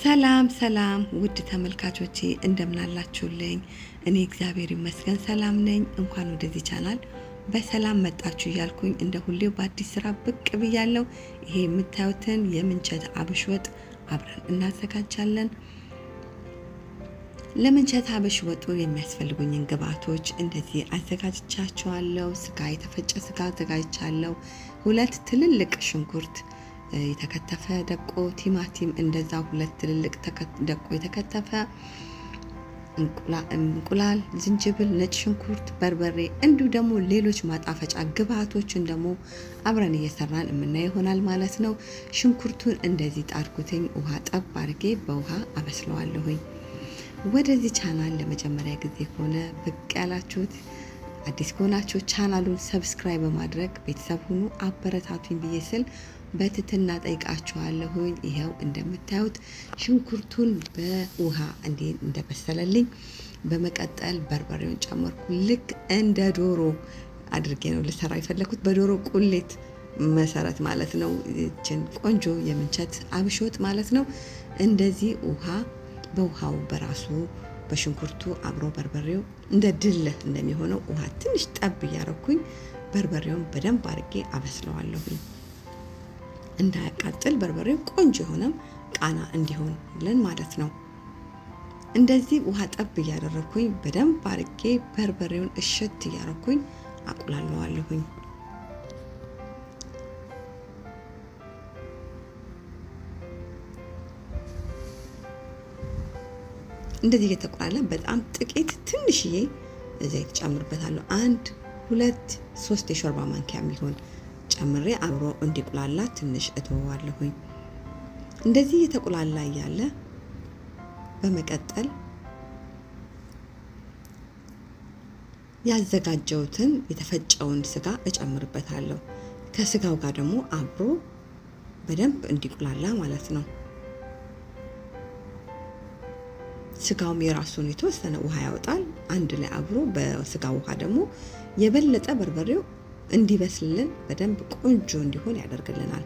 ሰላም ሰላም ውድ ተመልካቾቼ እንደምናላችሁልኝ፣ እኔ እግዚአብሔር ይመስገን ሰላም ነኝ። እንኳን ወደዚህ ቻናል በሰላም መጣችሁ እያልኩኝ እንደ ሁሌው በአዲስ ስራ ብቅ ብያለሁ። ይሄ የምታዩትን የምንቸት አብሽ ወጥ አብረን እናዘጋጃለን። ለምንቸት አብሽ ወጡ የሚያስፈልጉኝን ግብአቶች እንደዚህ አዘጋጅቻቸዋለሁ። ስጋ፣ የተፈጨ ስጋ አዘጋጅቻለሁ። ሁለት ትልልቅ ሽንኩርት የተከተፈ ደቆ፣ ቲማቲም እንደዛ ሁለት ትልልቅ ደቆ የተከተፈ እንቁላል፣ ዝንጅብል፣ ነጭ ሽንኩርት፣ በርበሬ እንዲሁ ደግሞ ሌሎች ማጣፈጫ ግብአቶችን ደግሞ አብረን እየሰራን የምናየው ይሆናል ማለት ነው። ሽንኩርቱን እንደዚህ ጣድኩትኝ ውሃ ጠብ አድርጌ በውሃ አበስለዋለሁኝ። ወደዚህ ቻናል ለመጀመሪያ ጊዜ ከሆነ ብቅ ያላችሁት አዲስ ከሆናችሁ ቻናሉን ሰብስክራይብ በማድረግ ቤተሰብ ሁኑ፣ አበረታቱኝ ብዬ ስል በትትና ጠይቃችኋለሁኝ። ይኸው እንደምታዩት ሽንኩርቱን በውሃ እንዴ እንደበሰለልኝ በመቀጠል በርበሬውን ጨመርኩ። ልክ እንደ ዶሮ አድርጌ ነው ልሰራ የፈለኩት በዶሮ ቁሌት መሰረት ማለት ነው። ይችን ቆንጆ የምንቸት አብሽ ወጥ ማለት ነው። እንደዚህ ውሃ በውሃው በራሱ በሽንኩርቱ አብሮ በርበሬው እንደ ድልህ እንደሚሆነው ውሃ ትንሽ ጠብ እያረኩኝ በርበሬውን በደንብ አድርጌ አበስለዋለሁኝ። እንዳያቃጥል በርበሬው ቆንጆ የሆነም ቃና እንዲሆንልን ማለት ነው። እንደዚህ ውሃ ጠብ እያደረኩኝ በደንብ አድርጌ በርበሬውን እሽት እያረኩኝ አቁላለዋለሁኝ። እንደዚህ እየተቆላለ በጣም ጥቂት ትንሽዬ ዘይት ጨምርበታለሁ። አንድ ሁለት ሶስት የሾርባ ማንኪያ የሚሆን ጨምሬ አብሮ እንዲቁላላ ትንሽ እተወዋለሁኝ። እንደዚህ እየተቁላላ እያለ በመቀጠል ያዘጋጀውትን የተፈጨውን ስጋ እጨምርበታለሁ። ከስጋው ጋር ደግሞ አብሮ በደንብ እንዲቁላላ ማለት ነው። ስጋውም የራሱን የተወሰነ ውሃ ያወጣል። አንድ ላይ አብሮ በስጋ ውሃ ደግሞ የበለጠ በርበሬው እንዲበስልልን በደንብ ቆንጆ እንዲሆን ያደርግልናል።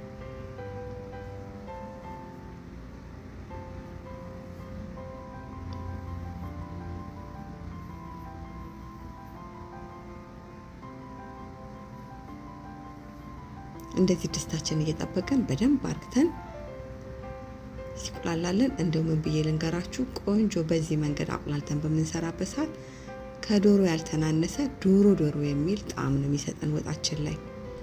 እንደዚህ ድስታችን እየጠበቀን በደንብ አርግተን ሲቁላላለን እንደው ምን ብዬ ልንገራችሁ፣ ቆንጆ በዚህ መንገድ አቁላልተን በምንሰራበት ሰዓት ከዶሮ ያልተናነሰ ዶሮ ዶሮ የሚል ጣዕም ነው የሚሰጠን ወጣችን ላይ።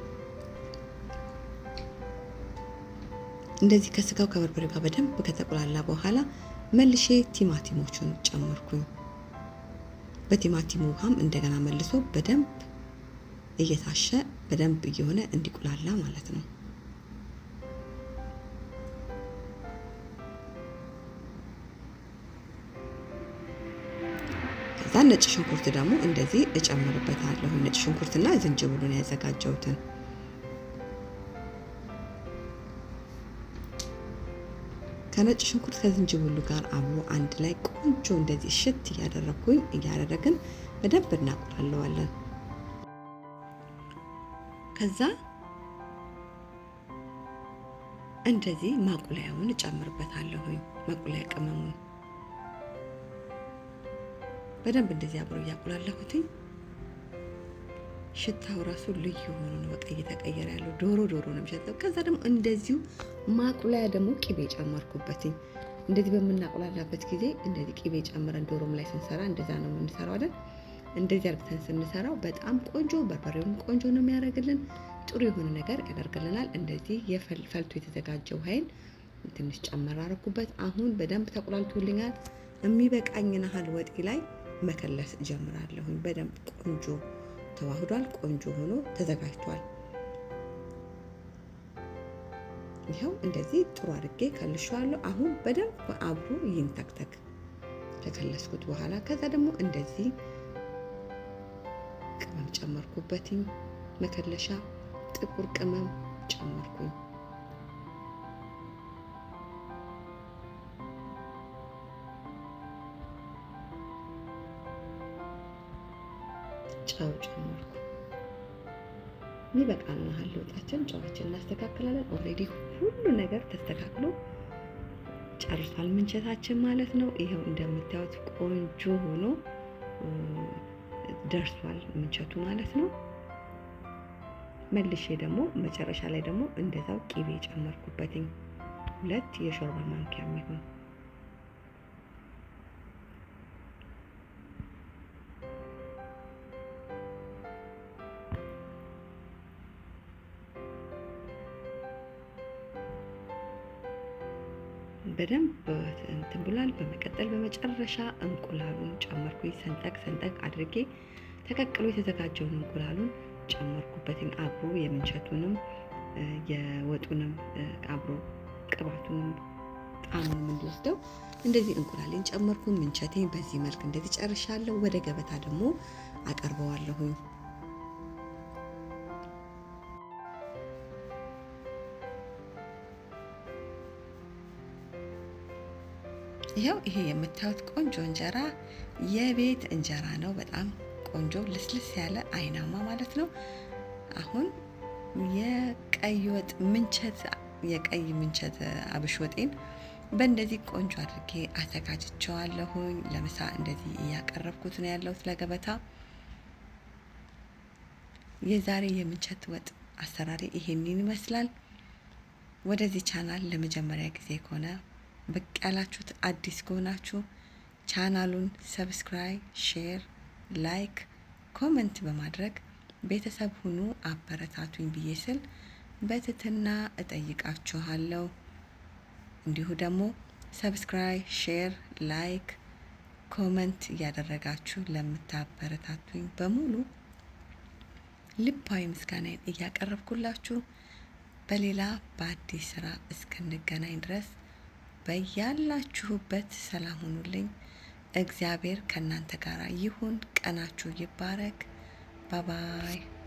እንደዚህ ከስጋው ከበርበሬ ጋር በደንብ ከተቁላላ በኋላ መልሼ ቲማቲሞቹን ጨመርኩኝ። በቲማቲሙ ውሃም እንደገና መልሶ በደንብ እየታሸ በደንብ እየሆነ እንዲቁላላ ማለት ነው። ከዛ ነጭ ሽንኩርት ደግሞ እንደዚህ እጨምርበታለሁ። ነጭ ሽንኩርትና ዝንጅብሉን ያዘጋጀሁትን ከነጭ ሽንኩርት ከዝንጅብሉ ጋር አብሮ አንድ ላይ ቆንጆ እንደዚህ ሽት እያደረግኩኝ እያደረግን በደንብ እናቁላለዋለን። ከዛ እንደዚህ ማቁላያውን እጨምርበታለሁኝ። ማቁላያ ቅመሙን በደንብ እንደዚህ አብሮ እያቁላለሁትኝ ሽታው ራሱ ልዩ ሆኖ ነው በቃ እየተቀየረ ያለው ዶሮ ዶሮ ነው የሚሸጠው። ከዛ ደግሞ እንደዚሁ ማቁላያ ደግሞ ቂቤ ጨመርኩበትኝ። እንደዚህ በምናቁላላበት ጊዜ እንደዚህ ቂቤ ጨምረን ዶሮም ላይ ስንሰራ እንደዛ ነው የምንሰራው አይደል? እንደዚህ አርግተን ስንሰራው በጣም ቆንጆ በርበሬውን ቆንጆ ነው የሚያደርግልን፣ ጥሩ የሆነ ነገር ያደርግልናል። እንደዚህ የፈልቶ የተዘጋጀው ኃይል ትንሽ ጨመር አረኩበት። አሁን በደንብ ተቁላልቶልኛል። የሚበቃኝን ያህል ወጤ ላይ መከለስ እጀምራለሁኝ። በደንብ ቆንጆ ተዋህዷል። ቆንጆ ሆኖ ተዘጋጅቷል። ይኸው እንደዚህ ጥሩ አድርጌ ከልሸዋለሁ። አሁን በደንብ አብሮ ይንተክተክ ከከለስኩት በኋላ ከዛ ደግሞ እንደዚህ ቅመም ጨመርኩበትኝ። መከለሻ ጥቁር ቅመም ጨመርኩኝ። ጨው ጨመርኩ። ይበቃል። መሀል ለውጣችን ጨዋችን እናስተካክላለን። ኦልሬዲ ሁሉ ነገር ተስተካክሎ ጨርሷል ምንቸታችን ማለት ነው። ይኸው እንደምታዩት ቆንጆ ሆኖ ደርሷል ምንቸቱ ማለት ነው። መልሼ ደግሞ መጨረሻ ላይ ደግሞ እንደዛው ቂቤ ጨመርኩበትኝ ሁለት የሾርባ ማንኪያ የሚሆን በደንብ እንትን ብሏል። በመቀጠል በመጨረሻ እንቁላሉን ጨመርኩኝ። ሰንጠቅ ሰንጠቅ አድርጌ ተቀቅሎ የተዘጋጀውን እንቁላሉን ጨመርኩበትን አብሮ የምንቸቱንም የወጡንም አብሮ ቅባቱንም ጣዕሙንም እንዲወስደው እንደዚህ እንቁላሌን ጨመርኩ። ምንቸቴን በዚህ መልክ እንደዚህ ጨርሻለሁ። ወደ ገበታ ደግሞ አቀርበዋለሁኝ። ይኸው ይሄ የምታዩት ቆንጆ እንጀራ የቤት እንጀራ ነው። በጣም ቆንጆ ልስልስ ያለ አይናማ ማለት ነው። አሁን የቀይ ወጥ ምንቸት የቀይ ምንቸት አብሽ ወጤን በእንደዚህ ቆንጆ አድርጌ አዘጋጅቸዋለሁኝ። ለምሳ እንደዚህ እያቀረብኩት ነው ያለሁት ለገበታ። የዛሬ የምንቸት ወጥ አሰራሪ ይሄንን ይመስላል። ወደዚህ ቻናል ለመጀመሪያ ጊዜ ከሆነ ብቅ ያላችሁት አዲስ ከሆናችሁ ቻናሉን ሰብስክራይብ፣ ሼር፣ ላይክ፣ ኮመንት በማድረግ ቤተሰብ ሁኑ አበረታቱኝ ብዬ ስል በትህትና እጠይቃችኋለሁ። እንዲሁ ደግሞ ሰብስክራይብ፣ ሼር፣ ላይክ፣ ኮመንት እያደረጋችሁ ለምታበረታቱኝ በሙሉ ልባዊ ምስጋናዬን እያቀረብኩላችሁ በሌላ በአዲስ ስራ እስክንገናኝ ድረስ በያላችሁበት ሰላም ሁኑልኝ። እግዚአብሔር ከእናንተ ጋር ይሁን። ቀናችሁ ይባረክ። ባባይ